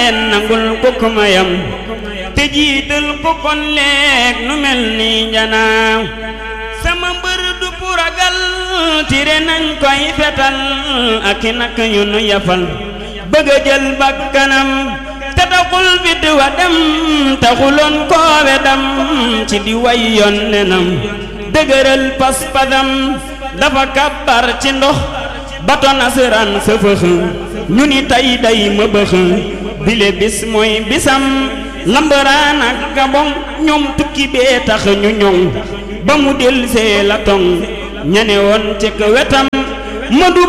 leen nangul ko ko mayam te jiital ko kon leeg nu mel ni njanaaw sama mbër du puragal tire nañ koy fetal ak i nak yu nu yafal bëgg a jël bakkanam te taxul bit wa dem taxuloon koowe dam ci di way yoon nenam dëgëral pas-pasam dafa kàbbar ci ndox bato nasaraan sa fëx ñu ni tey day ma bëx bile bis mooy bisam lambaraan ak gabon ñoom tukki bee tax ñu ñoŋ ba mu del see la toŋ ñane woon ci wetam madu